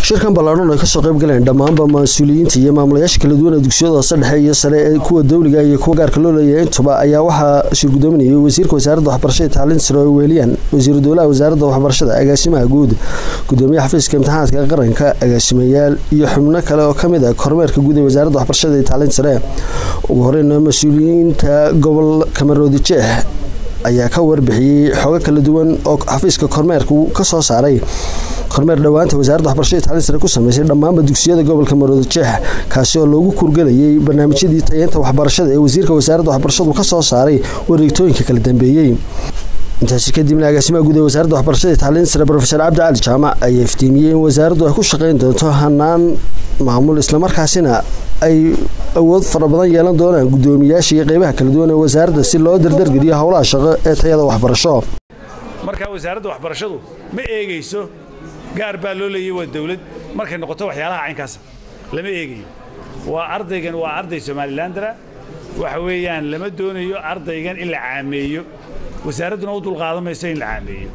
shirkan ballaadhan ay kasoo qayb galeen dhammaanba mas-uuliyiinta iyo maamulayaasha kala duwan ee dugsiyada hoose dhexe iyo sare ee kuwa dowliga iyo kuwa gaarka loo leeyahay intuba ayaa waxaa shir gudoominayay wasiirka wasaaradda waxbarashada tacliinta sare oo weeliyaan wasiiru dowlaha wasaaradda waxbarashada agaasimaha guud gudoomiyaha xafiiska imtixaanaadka qaranka agaasimayaal iyo xubno kale oo kamid ah kormeerka guud ee wasaaradda waxbarashada iyo tacliinta sare ugu horeyna mas-uuliyiinta gobolka maroodi jeex ayaa ka warbixiyey xoogo kala duwan oo xafiiska kormeerka ka soo saaray kormeer dhowaanta wasaaradda waxbarashada tacliin sare ku sameysay dhammaanba dugsiyada gobolka maroodi jeex kaasi oo loogu kurgelayay barnaamijyadii tayeynta waxbarashada ee wasiirka wasaaradda waxbarashadu ka soo saaray wareegtooyinka kala dambeeyey intaasi kadibna agaasimaha guud ee wasaaradda waxbarashada tacliin sare rofeor cabdi cali jaamac ayaa iftiimiyey in wasaaraddu ay ku shaqeyn doonto hanaan maamul islamarkaasina ay awood fara badan yeelan doonaan gudoomiyaasha iyo qeybaha kala duwan ee wasaaradda si loo dardargeliyo howlaha shaqo ee tayada waxbarasho markaa wasaaradda waxbarashadu ma eegayso gaar baa loo leeyay waa dawlad markay noqoto waxyaalaha caynkaasa lama eegayo waa ardaygan waa arday somalilandara waxa weeyaan lama doonayo ardaygan in la caameeyo wasaaradduna u dulqaadan mayso in la caameeyo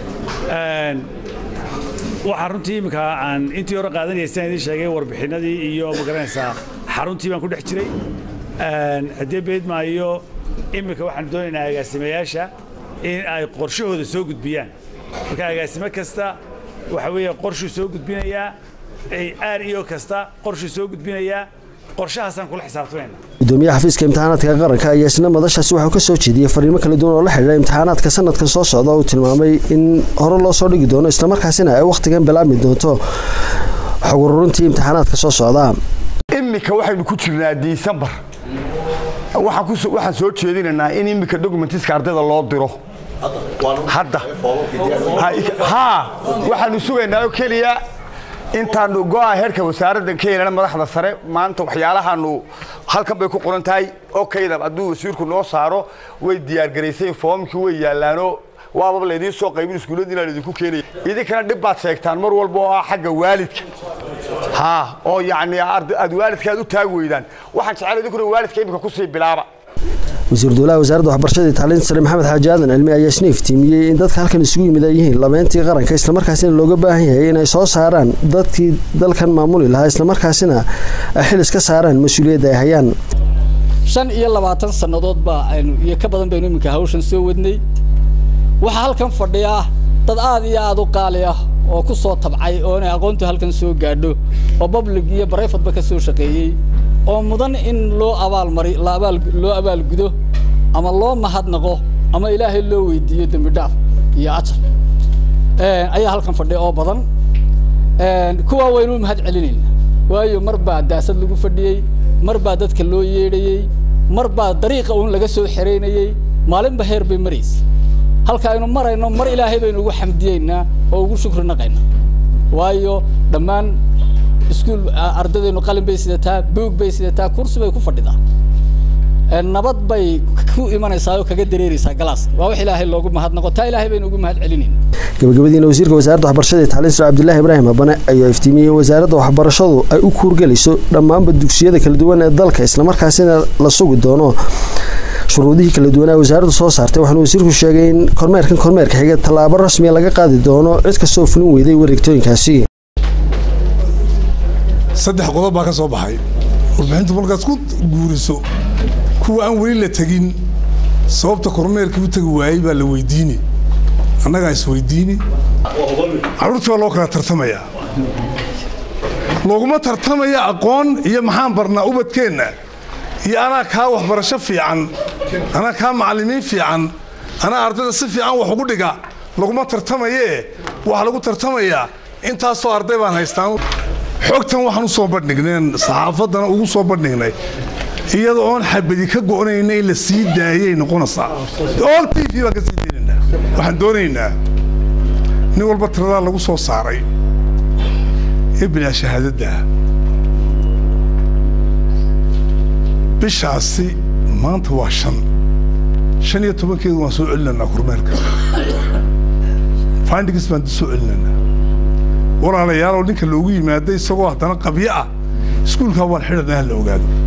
waxaa runtii imminka aan intii hore qaadanaya sidaan idiin sheegay warbixinadii iyo magaranaysaa xaruntii baan ku dhex jiray haddii beedmaayo imminka waxaan doonaynaa agaasimayaasha in ay qorshahooda soo gudbiyaan marka agaasimo kasta waxa weeye qorshuu soo gudbinayaa aar iyo kasta qorshuu soo gudbinayaa qorshahaasaan kula xisaabtamayna gudoomiyaha xafiiska imtixaanaadka qaranka ayaa isna madashaasi waxuu ka soo jeediyey fariimo kala duwan oo la xidhiidha imtixaanaadka sanadkan soo socda uu tilmaamay in hore loo soo dhigi doono islamarkaasina ay wakhtigan bilaabmi doonto xog ururintii imtixaanaadka soo socda iminka waxaynu ku jirnaa disembar waxaan soo jeedinaynaa in iminka documentiska ardayda loo diro hadda haa waxaanu sugaynaa oo keliya intaanu go'a heerka wasaaradda ka yeelana madaxda sare maanta waxyaalahaanu halkan bay ku qoran tahay okayda hadduu wasiirku noo saaro way diyaargaraysay foomkii way yaallaanoo waaba laydiin soo qaybin iskuulladiina laydinku keenaya idinkana dhib baad sheegtaan mar walba oo ah xagga waalidka haa oo yacni aad waalidka aad u taagi weydaan waxaan jecel idinkuna waalidka iminka kusii bilaaba wasiir dowlaha wasaaradda waxbarashada tacliinta sare maxamed xaaji aadan cilmi ayaa isna iftiimiyey in dadka halkan isugu yimid ay yihiin labeentii qaranka islamarkaasina looga baahan yahay inay soo saaraan dadkii dalkan maamuli lahaa islamarkaasina ay xil iska saaraan mas-uuliyadda ay hayaan shan iyo labaatan sannadood baa aynu iyo ka badan baynu iminka hawshan soo wadnay waxaa halkan fadhiya dad aad iyo aad u qaali ah oo ku soo tabcay oo inay aqoontu halkan soo gaadho oo public iyo barayfadba ka soo shaqeeyey oo mudan in loo abaalmari loo abaalgudo ama loo mahadnaqo ama ilaahay loo weydiiyo dembi dhaaf iyo ajar ayaa halkan fadhiya oo badan kuwaa waynu mahad celinayna waayo mar baa daasad lagu fadhiyey mar baa dadka loo yeedhayey mar baa dariiqa uun laga soo xeraynayey maalinba heer bay maraysa halka aynu marayno mar ilaahay baynu ugu xamdiyeynaa oo ugu shukri naqaynaa waayo dhammaan iskuul ardadaynu qalin bay sidataa buug bay sidataa kursi bay ku fadhidaa nabad bay ku imanaysaa oo kaga dareeraysaa galaaska waa wax ilaahay loogu mahadnaqo taa ilaahay baynu ugu mahad celinayna gabagabadiina wasiirka wasaaradda waxbarashada iyo tacliin sare cabdillaahi ibraahim abane ayaa iftiimiyey in wasaaradda waxbarashadu ay u kuurgelayso dhammaanba dugsiyada kala duwan ee dalka islamarkaasina la sugi doono shuruudihii kala duwanaa wasaaraddu soo saartay waxaana wasiirku sheegay in kormeerkan kormeerka xiga tallaabo rasmiya laga qaadi doono cid kastoo fulin weyday wareegtooyinkaasi saddex qodob baa ka soo baxay warbixintu markaas ku guuriso kuwa aan weli la tegin sababta kormeerkii u tegi waayey baa la weydiini annagaa isweydiini carruurtii baa loo kala tartamayaa looguma tartamaya aqoon iyo maxaan barnaa ubadkeenna iyo anaa kaa waxbarasho fiican anaa kaa macallimiin fiican anaa ardayda si fiican wax ugu dhiga laguma tartamayee waxaa lagu tartamayaa intaasoo arday baan haystaan xogtan waxaan u soo bandhigneen saxaafaddana ugu soo bandhignay iyada oon xabadi ka go'nayna in la sii daayay noqonaysaa all t v baan ka sii daynaynaa waxaan doonaynaa nin walba tiradaa lagu soo saaray ee bilaa shahaadadda bishaasi maanta waa shan shan iyo tobankeedu waan soo celinaynaa kormeerka findings baan soo celinaynaa walaalayaal oo ninka loogu yimaada isagoo haddana qabyo ah iskuulkaa waan xidhanaa la ogaado